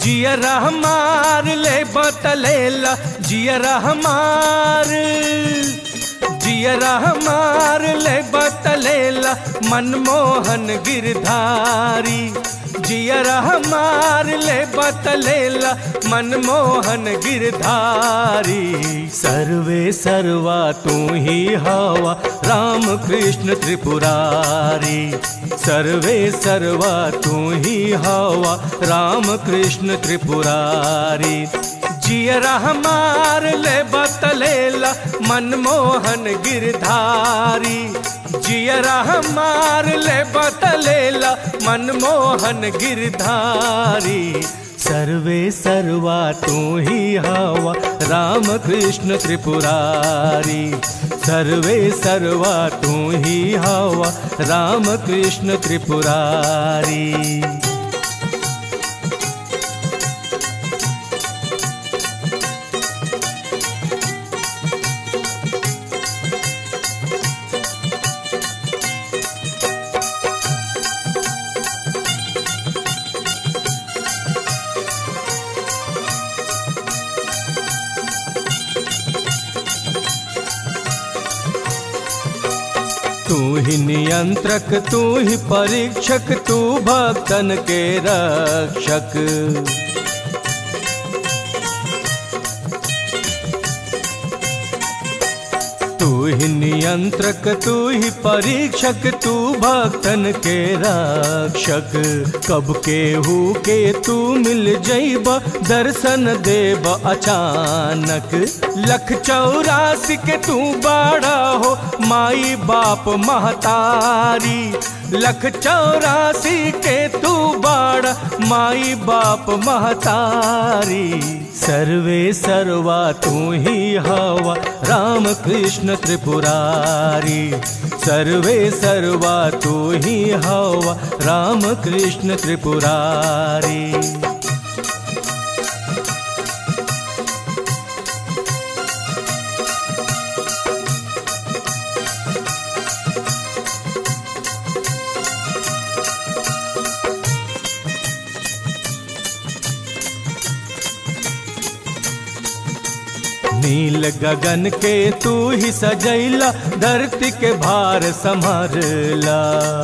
जियरा हमार ले बतलेला जियरा हमार जियरा हमार ले बतलेला मनमोहन गिरधारी जियरा हमार ले बतलेला मनमोहन गिरधारी सर्वे सर्वा तू ही हवा राम कृष्ण त्रिपुरारी सर्वे सर्वा तू ही हवा राम कृष्ण त्रिपुरारी जियरा हमार ले बतलेला मनमोहन गिरधारी जियरा हमार ले बतलेला मनमोहन गिरधारी सर्वे सर्वा तू ही हवा राम कृष्ण त्रिपुरारी सर्वे सर्वा तू ही हवा राम कृष्ण त्रिपुरारी तू ही नियंत्रक तू ही परीक्षक तू भक्तन के रक्षक तू ही नियंत्रक तू ही परीक्षक तू भक्तन के रक्षक कब के हु के तू मिल जैब दर्शन देब अचानक लख चौरासी के तू बाड़ा हो माई बाप महतारी लख चौरासी के तू बाड़ माई बाप महतारी सर्वे सर्वा तू ही हवा राम कृष्ण त्रिपुरारी सर्वे सर्वा तू ही हवा राम कृष्ण त्रिपुरारी नील गगन के तू ही सजैला धरती के भार संभरला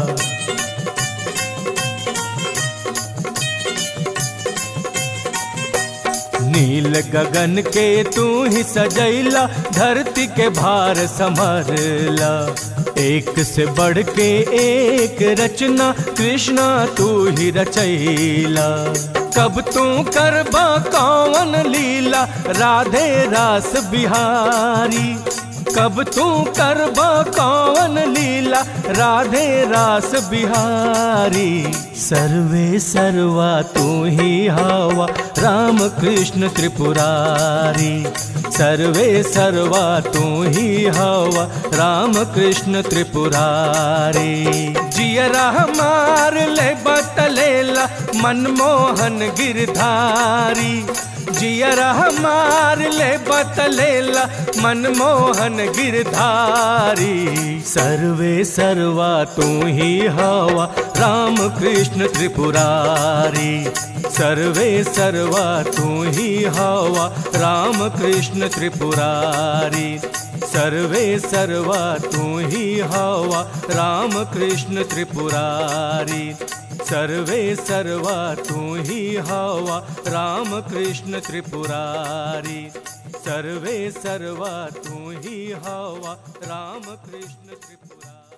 नील गगन के तू ही सजैला धरती के भार संभरला एक से बढ़ के एक रचना कृष्णा तू ही रचैला कब तू करबा कौन लीला राधे रास बिहारी कब तू करबा कौन लीला राधे रास बिहारी सर्वे सर्वा तू ही हवा राम कृष्ण त्रिपुरारी सर्वे सर्वा तू ही हवा राम कृष्ण त्रिपुरारी जियरा हमार ले बतलेला मनमोहन गिरधारी जियरा हमार ले बतलेला मनमोहन गिरधारी सर्वे सर्वा तू ही हवा राम कृष्ण त्रिपुरारी सर्वे सर्वा तू ही हवा राम कृष्ण त्रिपुरारी सर्वे सर्वा तू ही हवा राम कृष्ण त्रिपुरारी सर्वे सर्वा तू ही हवा राम कृष्ण त्रिपुरारी सर्वे सर्वा तू ही हवा राम कृष्ण त्रिपुरारी